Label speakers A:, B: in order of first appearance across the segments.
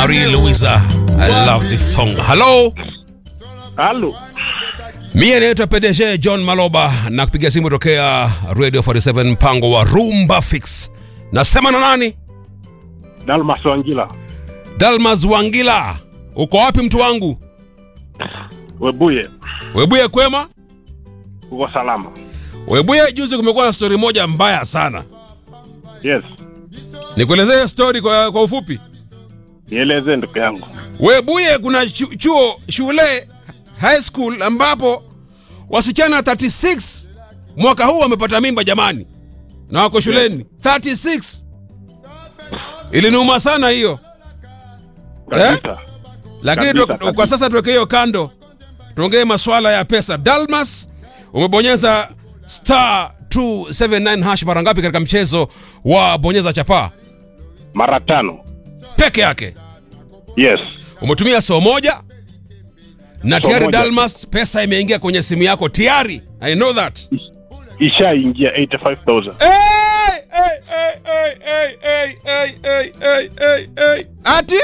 A: Marie Louisa. I love this song. Hello.
B: Halo.
A: Mie naitwa PDG John Maloba na kupiga simu tokea Radio 47 mpango wa Rumba Fix. Nasema na nani?
B: Dalmas Wangila.
A: Dalmas Wangila. Uko wapi mtu wangu?
B: Webuye.
A: Webuye kwema?
B: Uko salama?
A: Webuye, juzi kumekuwa na stori moja mbaya sana.
B: Yes.
A: Nikuelezee stori kwa, kwa ufupi.
B: Nieleze ndugu yangu.
A: Webuye kuna chu, chuo shule high school ambapo wasichana 36 mwaka huu wamepata mimba jamani, na wako shuleni 36. Iliniuma sana hiyo
B: Kabisa.
A: lakini
B: Kabisa,
A: tu,
B: kabisa.
A: kwa sasa tuweke hiyo kando, tuongee masuala ya pesa. Dalmas, umebonyeza star 279 hash mara ngapi katika mchezo wa bonyeza chapaa
B: Mara tano.
A: peke yake?
B: Yes.
A: Umetumia soo moja na
B: Soo
A: tayari
B: moja.
A: Dalmas, pesa imeingia kwenye simu yako tayari. I know that.
B: Ishaingia 85,000.
A: Hey, hey, hey, hey, hey, hey, hey, hey, hey, hey, hey. Ati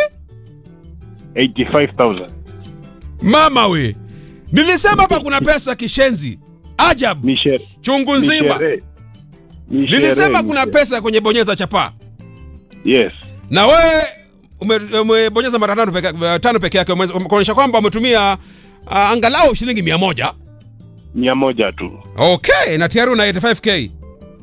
B: 85,000.
A: mama we, nilisema hapa kuna pesa kishenzi ajabu
B: Ni shere.
A: chungu
B: Ni
A: nzima.
B: shere. Ni
A: Nilisema
B: shere,
A: kuna
B: ni
A: pesa kwenye bonyeza chapaa
B: shere. Yes.
A: na wewe ume- umebonyeza mara tano peke, tano peke yake, ume- kuonyesha kwamba umetumia uh, angalau shilingi mia moja.
B: Mia moja tu.
A: Okay, na tayari una 85k.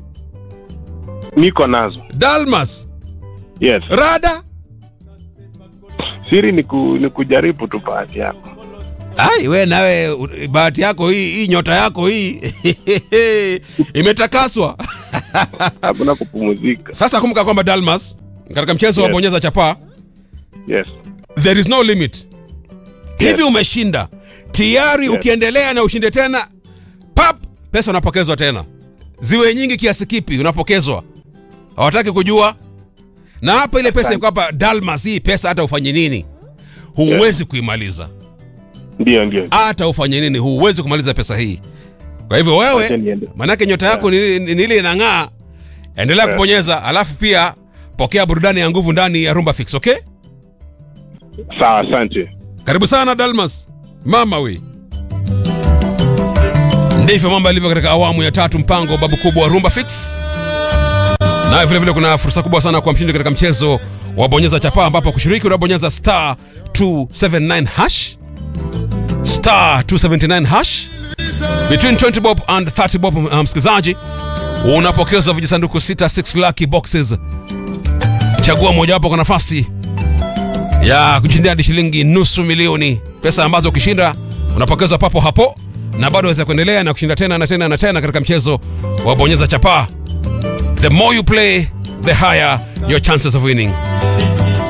B: Niko nazo.
A: Dalmas,
B: Yes.
A: rada
B: Siri ni, ku, ni kujaribu tu bahati yako.
A: Ai, we nawe u- bahati yako hii, hii nyota yako hii imetakaswa.
B: Hakuna kupumzika.
A: Sasa kumbuka kwamba Dalmas, katika mchezo wa
B: Yes.
A: bonyeza chapaa
B: Yes.
A: there is no limit. Hivi umeshinda tayari,
B: Yes.
A: ukiendelea na ushinde tena, pap, pesa unapokezwa tena, ziwe nyingi kiasi kipi unapokezwa, hawataki kujua. Na hapa ile pesa iko hapa Dalmas, hii pesa hata ufanye nini huwezi kuimaliza,
B: Ndio ndio.
A: hata ufanye nini huwezi kumaliza pesa hii. Kwa hivyo
B: Wacha
A: wewe,
B: niende.
A: manake nyota yako ni ni- ni ile inang'aa, endelea
B: Yeah.
A: kubonyeza, alafu pia pokea burudani ya nguvu ndani ya Rumba Fix, okay?
B: Sawa, asante.
A: Karibu sana Dalmas, mama we. Ndivyo mambo yalivyo katika awamu ya tatu, mpango wa babu kubwa wa Rumba Fix. Naye vile vile kuna fursa kubwa sana kwa mshindi katika mchezo wa bonyeza chapaa, ambapo kushiriki unabonyeza star 279 hash star 279 hash between 20 bob and 30 bob. Uh, msikilizaji, unapokezwa vijisanduku 66 lucky boxes. Chagua mojawapo kwa nafasi ya kushindia hadi shilingi nusu milioni, pesa ambazo ukishinda unapokezwa papo hapo, na bado waweza kuendelea na kushinda tena na tena na tena katika mchezo wa bonyeza chapaa. The more you play, the higher your chances of winning.